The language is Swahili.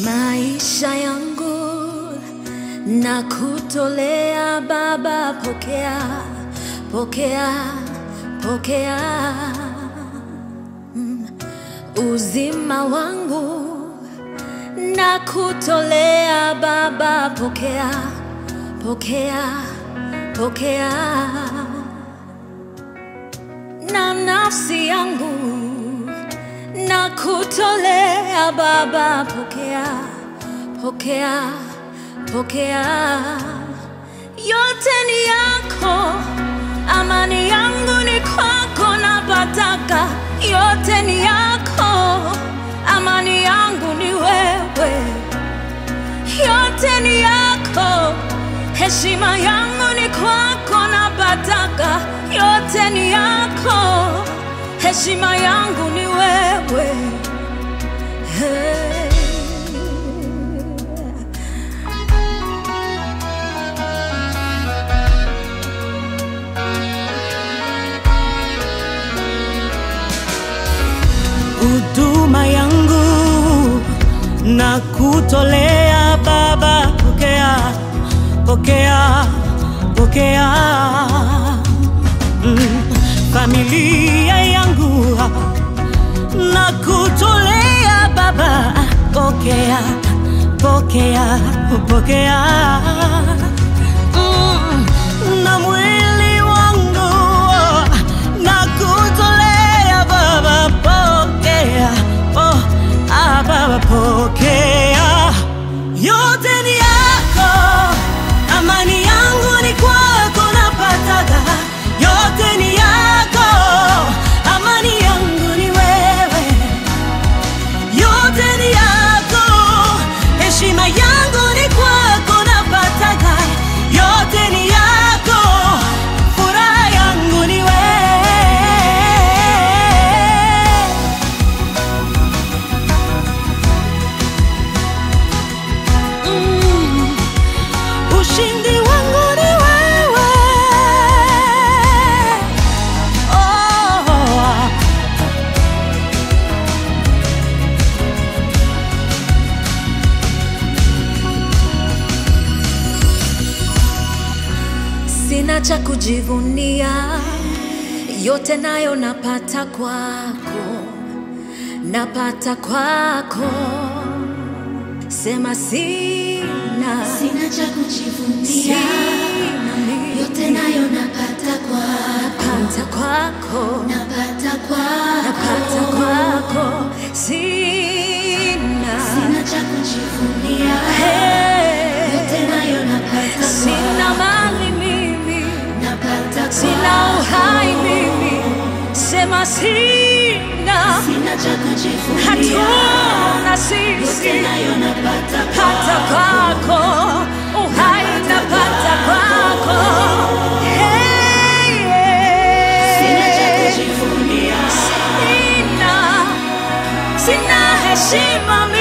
Maisha yangu na kutolea Baba, pokea, pokea, pokea Mm. uzima wangu na kutolea Baba, pokea, pokea, pokea na nafsi yangu na kutolea Baba, pokea, pokea, pokea. Yote ni yako, amani yangu ni kwako, napataka. Yote ni yako, amani yangu ni wewe. Yote ni yako, heshima yangu ni kwako, napataka. Yote ni yako, heshima yangu ni wewe. Hey. huduma yangu na kutolea Baba, pokea, pokea, pokea. Mm, familia yangu na kutolea Baba, pokea, pokea, pokea. Mm, na mwili wangu na kutolea Baba, pokea, oh, ah, Baba, pokea. Yote ni yako, amani yangu ni kwako, napataka. Yote ni yako, amani yangu ni wewe yote ni yako, heshima yangu ni kwako, napataka. Yote ni yako, furaha yangu ni wewe. Mm, ushindi wangu ni wewe. Oh. Sina cha kujivunia, yote nayo napata kwako, napata kwako. Sema sina, Sina cha kujivunia, sina mimi, yote nayo napata kwako, napata kwako, napata napata kwako. kwako. Sina, Sina cha kujivunia, hey, yote nayo napata sina kwako, mali mimi, napata sina uhai kwako. mimi, sema sina. Sina cha kujivunia, hatuna sisi yote nayo napata hata kwako, kwako uhai napata kwako Hey, sina cha yeah. kujivunia, sina sina heshima